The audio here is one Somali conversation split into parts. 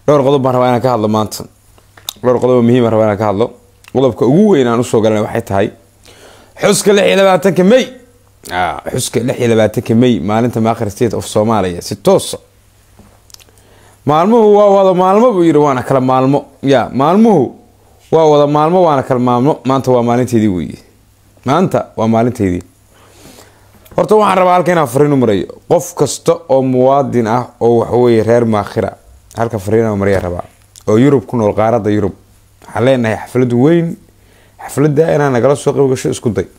dhowr qodob baan rabaa inaan ka hadlo maanta dhowr qodob oo muhiim rabaa inaan ka hadlo qodobka ugu weyn aan usoo galana waxay tahay xuska lix iyo labaatanka may xuska lix iyo labaatanka may maalinta maakhir state of soomaaliya si toosa maalmuhu waa wada maalmo buu yidhi waana kala maalmo ya maalmuhu waa wada maalmo waana kala maalmo maanta waa maalinteydii weeye maanta waa maalinteydii horta waxaan rabaa halka inaan fariin u marayo qof kasta oo muwaadin ah oo waxaweye reer maakhira halka fariin marya rabaa oo yurub ku nool qaarada yurub waxaan leenahay xaflad weyn xafladda inaan nagala soo qayb gasho isku day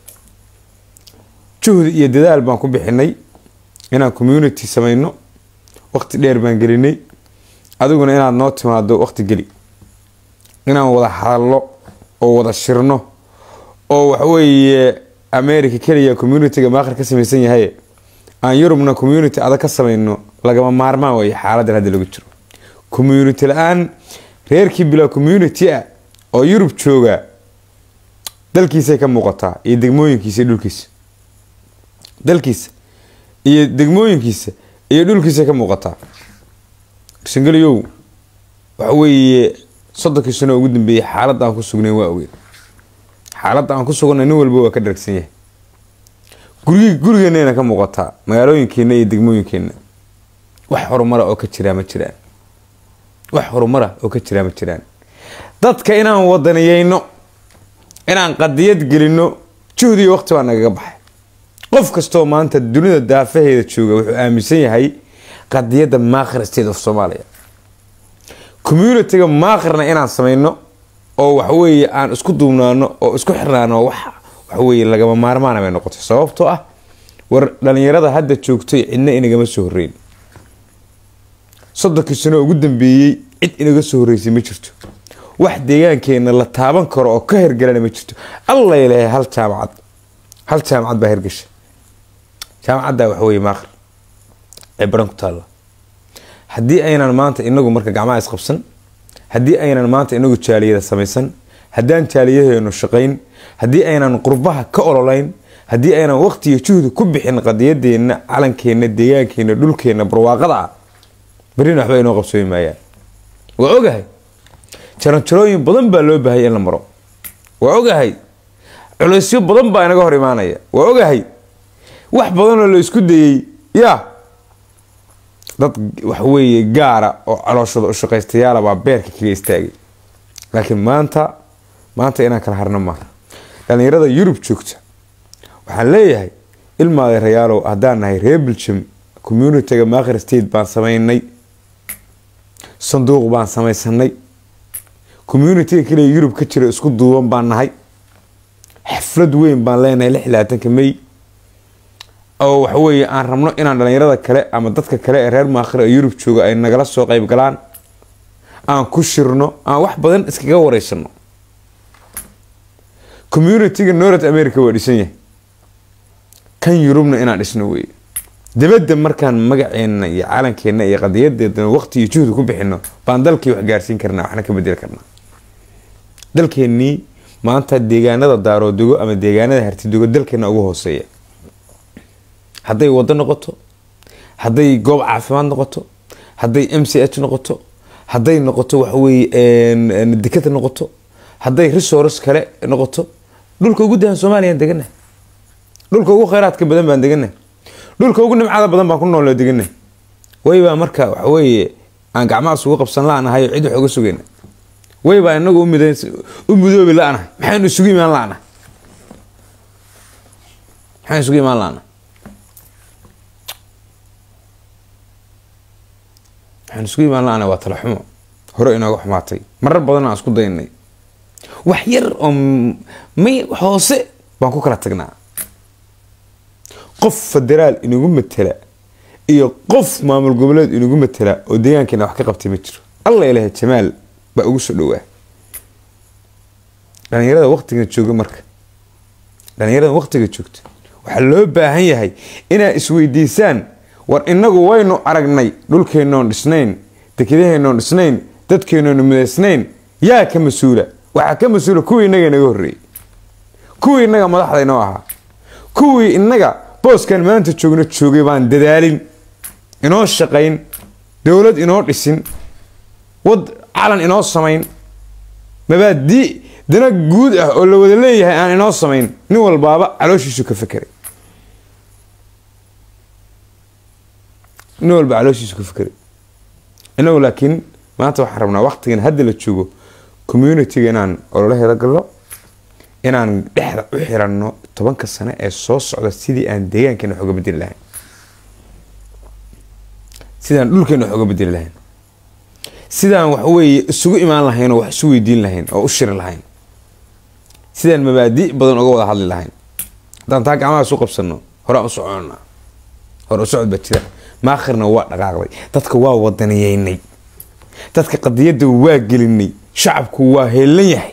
juhdi iyo dadaal baan ku bixinay inaan community samayno waqti dheer baan gelinay adiguna inaad noo timaado waqti geli inaan wada hadalno oo wada shirno oo waxaweeye america keliya communitiga maakhir ka samaysan yahay aan yurubna community adag ka samayno lagama maarmaan wey xaaladan hadda lagu jiro community la-aan reerkii bilaa community ah oo yurub jooga dalkiisay ka muuqataa iyo degmooyinkiisa iyo dhulkiisa dalkiisa iyo degmooyinkiisa iyo dhulkiisay ka muuqataa sangeliyow waxa weeye soddonkii sano ugu dambeeyey xaaladda aan ku sugnayn waa ogeed xaaladda aan ku suganay nin walba waa ka dharagsan yahay gurigi gurigeenayna ka muuqataa magaalooyinkeena iyo degmooyinkeenna wax horumara oo ka jiraa ma jiraan wax horumara oo ka jiraa ma jiraan dadka inaan wadaniyeyno inaan qadiyad gelino juhdi iyo waqti baa nagaga baxay qof kastoo maanta dunida daafaheeda jooga wuxuu aaminsan yahay qadiyadda maakhir state of soomaaliya communitiga maakhirna inaan samayno oo waxaweeye aan isku duubnaano oo isku xirnaano wax waxaweye lagama maarmaana bay noqotay sababtoo ah war dhalinyarada hadda joogtay cidna inagama soo horeyn soddonkii sano ugu dambeeyey cid inaga soo horeysay ma jirto wax deegaankeena la taaban karo oo ka hirgalana ma jirto alla ilahay hal jaamacad hal jaamacad baa hirgasha jaamacadda waxaweye maakhir ee baran ku taalla haddii aynan maanta inagu marka gacmaha isqabsan haddii aynan maanta inagu jaaliyada samaysan haddaan jaaliyaheenu shaqayn haddii aynan qurbaha ka ololayn haddii aynan waqti iyo juhdi ku bixin qadiyadeenna calankeenna deegaankeenna dhulkeenna barwaaqada ah berrina waxba inoo qabsoomi maayaan waa ogahay jaranjarooyin badan baa loo baahaya in la maro waa ogahay culeysyo badan baa inaga hor imaanaya waa ogahay wax badanoo la isku dayey yaa dad waxaweeye gaara oo calooshooda ushaqaystayaala baa beerka kaga istaagay laakiin maanta maanta inaan kala harno maaha dhalinyarada yurub joogta waxaan leeyahay ilmaaday rayaalow haddaan nahay reer biljam communitiga maakhir state baan samaynay sanduuq baan samaysanay communitiga kaliya yurub ka jira isku duuban baan nahay xaflad weyn baan leenahay lix labaatanka may oo waxaweye aan rabno inaan dhalinyarada kale ama dadka kale ee reer maakhir ee yurub jooga ay nagala soo qayb galaan aan ku shirno aan wax badan iskaga wareysano communitiga north america waa dhisan yahay kan yurubna inaan dhisno weeye dabadda markaan magaceena iyo calankeena iyo qadiyadeedana waqti iyo juhdi ku bixino baan dalkii wax gaarsiin karnaa waxna ka bedeli karnaa dalkeenii maanta deegaanada daaroodego ama deegaanada hartidogo dalkeena ugu hooseeya hadday wado noqoto hadday goob caafimaad noqoto hadday m c h noqoto hadday noqoto waxaweye dekada noqoto hadday resource kale noqoto dhulka ugu dahan soomaaliyaan deganahay dhulka ugu kheyraadka badan baan deganahay dhulka ugu nimcada badan baan ku nool deganahay waybaa marka waxaweye aan gacmahaas ugu qabsan la-nahay cid wax uga sugayna waybaa inagu u mudoobi la-nahay maxaynu isugu imaan la-nahay maxaynu isugu imaan la-nahay waxaan isugu imaan la-ana waa tala xumo hore inooga xumaatay marar badan aan isku daynay wax yar oo may hoose baan ku kala tagnaa qof federaal inagu matela iyo qof maamul goboleed inagu matela oo deegaankeena wax ka qabtay ma jiro alla ilaha jamaal baa ugu soo dhowaa dhalinyarada waqtiga jooga marka dhalinyarada waqtiga joogta waxaa loo baahan yahay inaad isweydiisaan war inagu waynu aragnay dhulkeenoon dhisnayn dekedaheenoon dhisnayn dadkeenoon midaysnayn yaa ka mas-uula waxaa ka mas-uula kuwii inaga inaga horreeyey kuwii inaga madaxda inoo ahaa kuwii inaga booskan maanta joogno joogay baan dadaalin inoo shaqayn dowlad inoo dhisin wad calan inoo samayn mabaadii dana guud ah oo la wada leeyahay aan inoo samayn nin walbaaba calooshiisu ka fekeray nin walba calooshiisu ka fekeray inagu laakiin maanta waxaan rabnaa waqtigan hadda la joogo communitiga inaan ololaheeda galno inaan dhexda u xiranno tobanka sano ee soo socda sidii aan deegaankeena wax uga bedeli lahayn sidaan dhulkeena wax uga bedeli lahayn sidaan wax weeye isugu imaan lahayn oo wax isu weydiin lahayn oo u shiri lahayn sidaan mabaadi badan uga wada hadli lahayn haddaan taa gacmaha isu qabsano horaan u soconna hore u socod baa jira maakhirna waa dhaqaaqday dadka waa wadaniyeynay dadka qadiyadda waa gelinay shacabku waa heelan yahay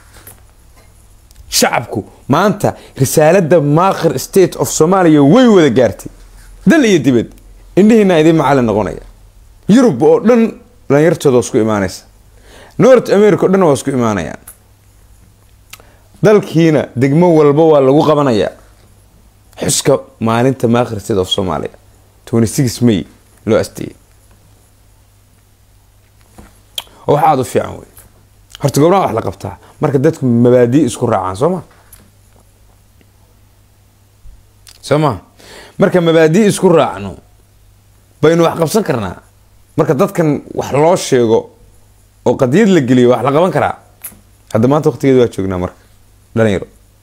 shacabku maanta risaalada maakhir state of somalia way wada gaartay dal iyo dibad indhihiina idin macalin noqonaya yurub oo dhan dhalinyartooda waa isku imaanaysa north america o dhan waa isku imaanayaan dalkiina degmo walba waa lagu qabanayaa xuska maalinta maakhir state of somalia may loo asteeyey oo wax aada u fiican wey horta gobnaha wax la qabtaa marka dadku mabaadii isku raacaan soo ma soo ma marka mabaadii isku raacno baynu wax qabsan karnaa marka dadkan wax loo sheego oo qadiyad la geliyo wax la qaban karaa hadda maanta waqtigeeda waa joognaa marka dhalinyaro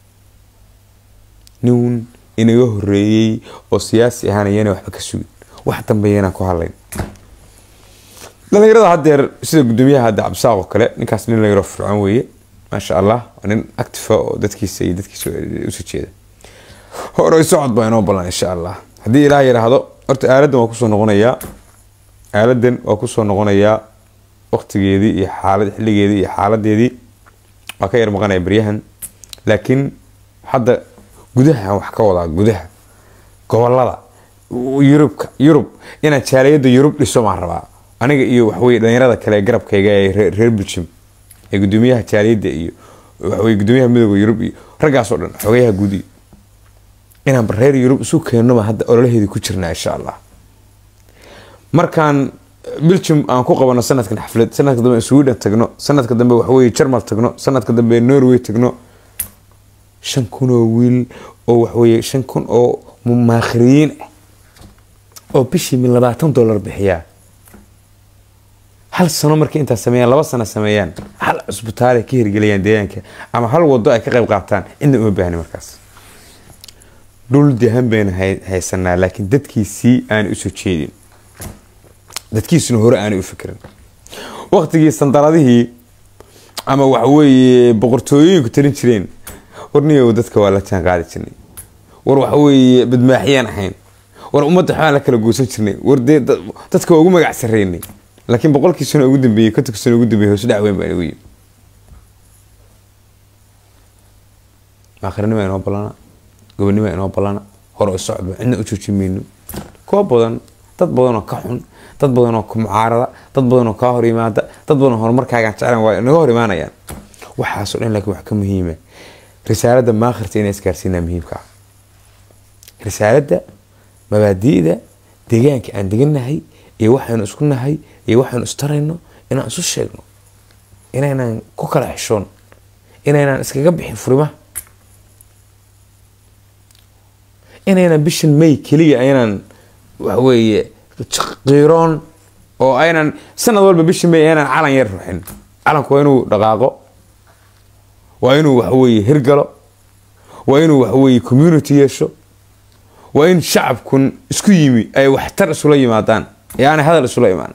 nin inaga horeeyey oo siyaasi ahaanayana waxba ka sugin wax dambeeyana ku hadlayn dhalinyarada haddeer sida gudoomiyaha hadda cabdisaaq oo kale ninkaas nin dhalinyaro fircoon weeye maasha allah waa nin actifa oo dadkiisa iyo dadkiisa usoo jeeda hore socod baa inoo ballan insha allah haddii ilaah yidhaahdo horta aaladan waa kusoo noqonayaa aaladan waa kusoo noqonayaa waqtigeedii iyo xaalad xilligeedii iyo xaaladeedii waa ka yar maqanaya beryahan laakiin hadda gudaha wax ka wadaa gudaha gobolada yurubka yurub inaan jaaliyada yurub dhiso maan rabaa aniga iyo waxweye dhalinyarada kale ee garabkayga ee reer belgium ee gudoomiyaha jaaliyada iyo waxweye gudoomiyaha midooda yurub iyo raggaasoo dhan xogayaha guud iyo inaan reer yurub isu keennoba hadda ololaheedii ku jirnaa insha allah markaan belgium aan ku qabano sanadkan xaflad sanadka dambe sweden tagno sanadka dambe waxweye jarmal tagno sanadka dambe norway tagno shan kun oo wiil oo waxweye shan kun oo mumaakhiriyiin ah oo bishii min labaatan dollar bixiyaa hal sano markay intaa sameeyaan laba sano sameeyaan hal cusbitaal ay ka hirgeliyaan deegaanka ama hal wado ay ka qayb qaataan cidna uma baahni markaas dhul dahan bayna haysanaa laakiin dadkiisii aanay usoo jeedin dadkiisuna hore aanay u fikirin waqtigii sandaladihii ama waxaweeye boqortooyooyinku talin jireen warniyow dadka waa la jaan qaadi jirnay war waxaweeye badmaaxiyaan ahayn war ummadda waxbaan la kala guursan jirnay war dee dadka waa ugu magac sarreynay laakiin boqolkii sano ugu dambeeyey kontonka sano ugu dambeeyey hoos dhac weyn baa inagu yimi aakhiranima inoo ballana gobonima inoo ballana hore u socodba cidna u jooji mayno kuwa badan dad badanoo ka xun dad badanoo ku mucaarada dad badanoo kaa hor yimaada dad badanoo horumarkaagaan jeclan waa naga hor imaanayaan waxaasoo dhan laakiin wax ka muhiima risaalada maakhirta inay isgaarsiinaa muhiimka ah risaalada mabaadi'da deegaanka aan deganahay iyo waxaynu isku nahay iyo waxaynu istarayno inaan isu sheegno inaynaan ku kala xishoon inaynaan iskaga bixin furimaha inaynan bishan may keliya aynaan waxweeye qiiroon oo aynan sanad walba bishan may aynaan calan yar ruxin calanku waa inuu dhaqaaqo waa inuu waxweeye hirgalo waa inuu waxweeye community yeesho waa in shacabkun isku yimi ay waxtar isula yimaadaan ee aanay hadal isula imaan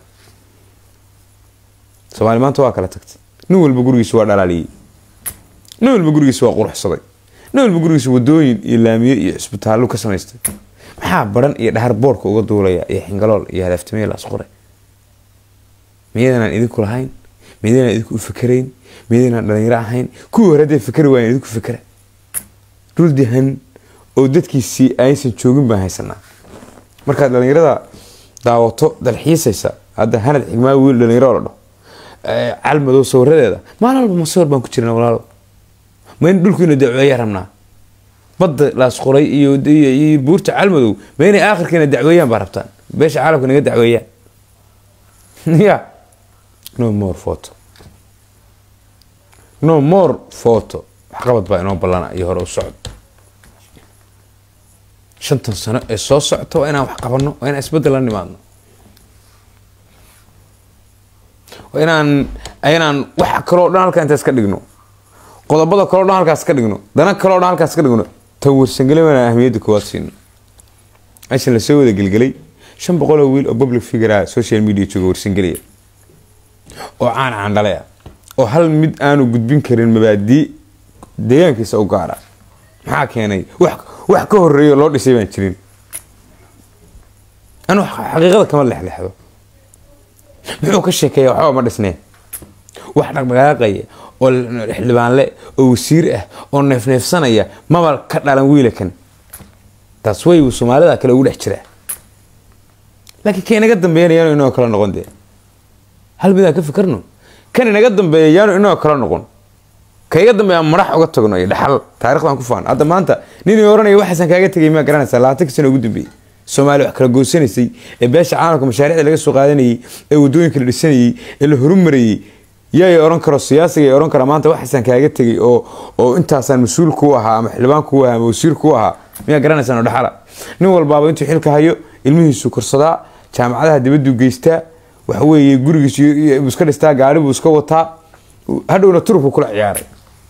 soomaali maanta waa kala tagtay nin walba gurigiisa waa dhalaaliyey nin walba gurigiisa waa quruxsaday nin walba gurigiisa wadooyin iyo laamiye iyo cisbitaallo ka samaystay maxaa baran iyo dhahar boorka uga duulaya iyo xingalool iyo hadaaftamee laasqore miyadanaan idinku lahayn miyadanaan idinku u fikerayn miyadanaan dhalinyaro ahayn kuwii hore hadday fikeri waayan idinku fikera dhul dahan oo dadkiisii aysan joogin baan haysanaa markaad dhalinyarada daawato dalxiisaysa hadda hanad xigmaa wiil dhalinyaro la dhaho calmadow sawiradeeda maalin walba masawir baan ku jirna walaalo ma in dhulku ina dacweeyaa rabnaa badda laasqoray iyo buurta calmadow ma inay aakhirkiina dacweeyaan baa rabtaan beesha caalamka naga dacweeyaan ya no more photo no more photo waxqabad baa inoo ballana iyo hore u socod shantan sano ee soo socota waa inaan wax qabanno waa inaan isbeddel la nimaadno waa inaan inaan wax kaloo dhan halkaa intaas ka dhigno qodobada kaloo dhan halkaas ka dhigno dana kaloo dhan halkaas ka dhigno tan warsangeli waana ahmiyadda koowaad siino meeshan lasoo wada gelgelay shan boqol oo wiil oo public figure ah social media jooga warsangelaya oo caan caandhale ah oo hal mid aanu gudbin karin mabaadii deegaankiisa u gaara maxaa keenay wax wax ka horeeyo loo dhisay baan jirin anu xaqiiqada kama lexlexdo muxuu ka sheekeeya waxba ma dhisneen wax dhaqdhaqaaqaya oo xildhibaanle oo wasiir ah oo neefneefsanaya maba ka dhalan wiilakan taas way soomaalida kale ugu dhex jiraa laakiin ka inaga dambeeyana yaanu inoo kala noqon dee hal midaan ka fikirno kan inaga dambeeya yaanu inoo kala noqon ka iga dambeeya madax uga tagno iyo dhaxal taarikhdan ku faan hadda maanta ninii oranaya waxaasan kaaga tegay maa garanaysaa labaatanka sano ugu dambeeyey soomaaliya wax kala goosanaysay ee beesha caalamka mashaariicda laga soo qaadanayay ee wadooyinka la dhisanayay ee la horumarayay yaay oran karo siyaasiga oran kara maanta waxaasan kaaga tegay oo oo intaasaan mas-uul ku ahaa ama xildhibaan ku ahaa ama wasiir ku ahaa miyaa garanaysaan oo dhaxala nin walbaaba intuu xilka hayo ilmihiisu korsadaa jaamacadaha dibaduu geystaa waxaweeye gurigiisu iska dhistaa gaari buu iska wataa hadhowna turubku kula ciyaaray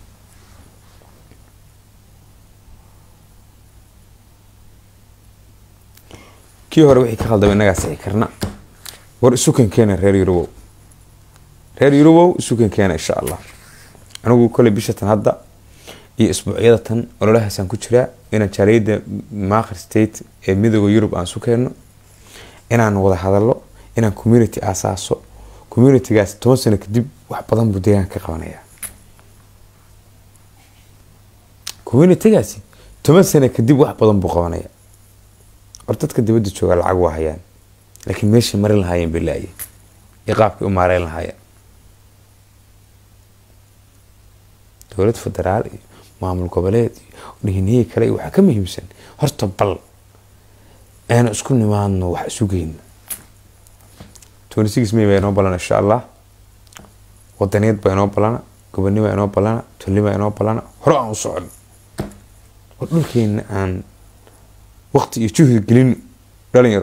kii hore wixii ka khaldama innagaa sixi karna war isukan keena reer yurubow reer yurubow isukan keena insha allah anigu koley bishatan hadda iyo isbuucyada tan ololahaasaan ku jiraa inaan jaaliyadda maakhir state ee midooda yurub aan isu keenno inaan wada hadallo inaan community aasaaso communitygaas toban sano kadib wax badan buu deegaanka ka qabanayaa communitygaasi toban sano kadib wax badan buu qabanaya war dadka dibadda jooga lacag waa hayaan laakiin meeshay marin lahaayeen bay laayeen iyo qaabkay u maareyn lahaayeen dowlad federaal iyo maamul goboleed iyo dhihinihii kale iyo waxaa ka muhiimsan horta bal aynu isku nimaadno wax isu geyno twenty six may baa inoo balana insha allah wadaniyaed baa inoo balana gobonima inoo balana tolnima inoo balana hore aan u socon war dhulkeena aan waqti iyo juhdi gelin dhalinyaro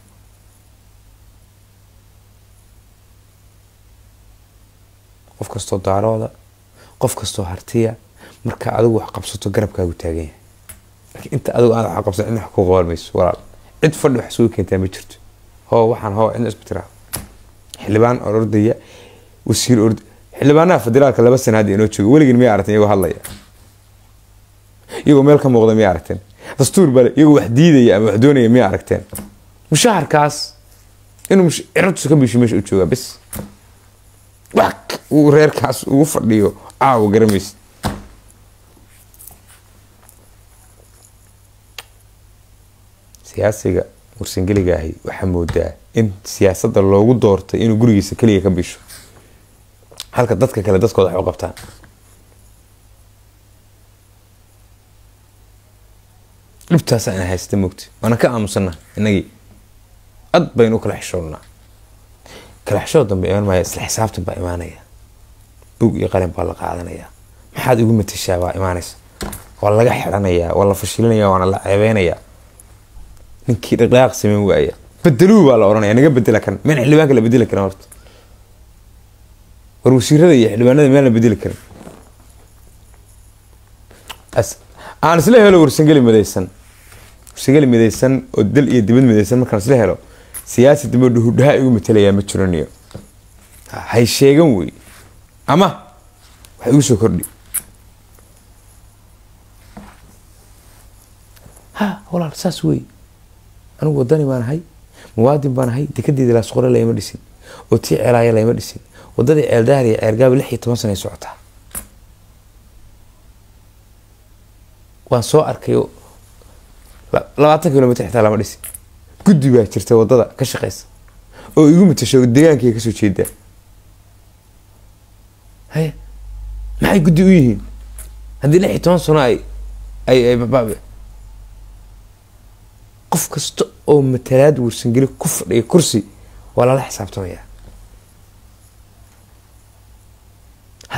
qof kastoo daarooda qof kastoo hartiya marka adigu wax qabsato garabkaagu taagan yahay laakiin inta adigu aad wax qabsan cidna wax ku qaban mayso walaal cid fadhi wax sugu keentaa ma jirto hoo waxaan hoo cidna isku tiraa xildhibaan oo ordaya wasiir ord xildhibaanaha federaalka laba sana hadda inoo jooga weligin miyay aragteen iyagoo hadlaya iyagoo meel ka muuqda miyay aragteen dastuur bale iyagoo wax diidaya ama wax doonaya miyay aragteen mushaharkaas inuu cirabtisu ka biisho meesha u joogaa bis wax uu reerkaas ugu fadhiyo caawa garamaysa siyaasiga warsangeliga ahi waxaa moodaa in siyaasadda loogu doortay inuu gurigiisa keliya ka bisho halka dadka kale dadkooda wax u qabtaan dhibtaasa ina haysta mogta waana ka aamusana inagii ad baynu u kala xishoonnaa kala xishood dambe imaan maaya isla xisaabtan baa imaanaya bug iyo qalin baa la qaadanaya maxaad igu matashaa baa imaanaysa waa laga xidhanayaa waa la fashilinaya waana la ceebeynayaa ninkii dhaqdhaqaaq sameyn waaya bedeluu baa la oranaya naga bedela kan meen xildhibaanka la bedeli karin horta war wasiirada iyo xildhibaanada meel la bedeli karin aan isla helo warsangeli midaysan warsangeli midaysan oo dal iyo dibad midaysan markaan isla helo siyaasi dambe dhuhudhaha igu matelayaa ma jiraniyo hay sheegan wey ama wax igu soo kordhi ha walaal saas wey anigu wadani baan ahay muwaadin baan ahay dekedeeda laasqore layma dhisin oo tii ceelaaya layma dhisin wadadii ceeldaar iyo ceergaaba lix iyo toban sana ay socotaa waan soo arkay labaatan kilomitr xitaa lama dhisin guddi baa jirta wadada ka shaqeysa oo igu matasho deegaankay kasoo jeedaa haye maxay guddi u yihiin haddii lix iyo toban sano ay ay qof kasta oo matalaad warsangeli ku fadhiya kursi waa lala xisaabtamayaa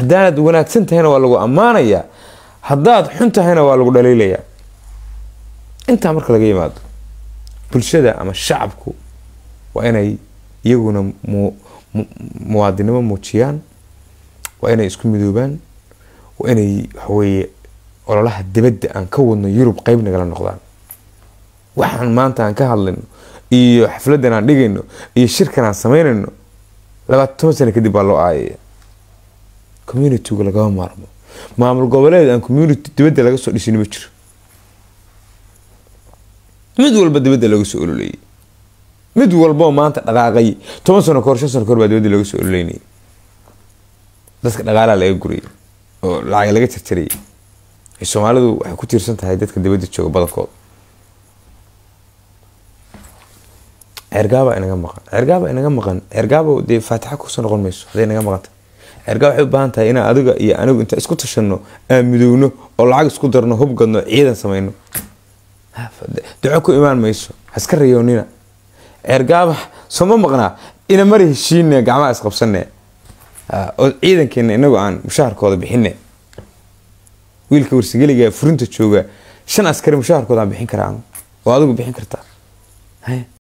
haddaad wanaagsan tahayna waa lagu ammaanayaa haddaad xun tahayna waa lagu dhaliilayaa intaa marka laga yimaado bulshada ama shacabku waa inay iyaguna mu muwaadinimo muujiyaan waa inay isku midoobaan waa inay waxaweeye ololaha dibadda aan ka wadno yurub qeyb nagala noqdaan waxaan maanta aan ka hadlayno iyo xafladan aan dhigayno iyo shirkan aan sameynayno labaatan toban sano kadib baa loo aayaya communityga lagama maarmo maamul goboleed aan community dibadda laga soo dhisin ma jiro mid walba dibadda laga soo ololeeyay mid walboo maanta dhaqaaqay toban sano kahor shan sano kahor baa dibadda laga soo ololeynayay dadka dhaqaalaha laga gurayay oo lacag laga jarjarayay soomaalidu waxay ku tiirsan tahay dadka dibadda jooga badankooda ceergaaba inaga maqan ceergaaba inaga maqan ceergaaba dee faatixa kusoo noqon mayso hadday inaga maqanta ceergaaba waxay u baahan tahay inaan adiga iyo anigu inta isku tashano aan midowno oo lacag isku darno hub gadno ciidan sameyno duco ku imaan mayso haska rayoonina ceergaaba sooma maqnaa ina mari heshiine gacmaha isqabsane oo ciidankeena inagu aan mushaharkooda bixine wiilka warsigeliga furinta jooga shan askari mushaharkooda aan bixin karaa oo adigu bixin kartaa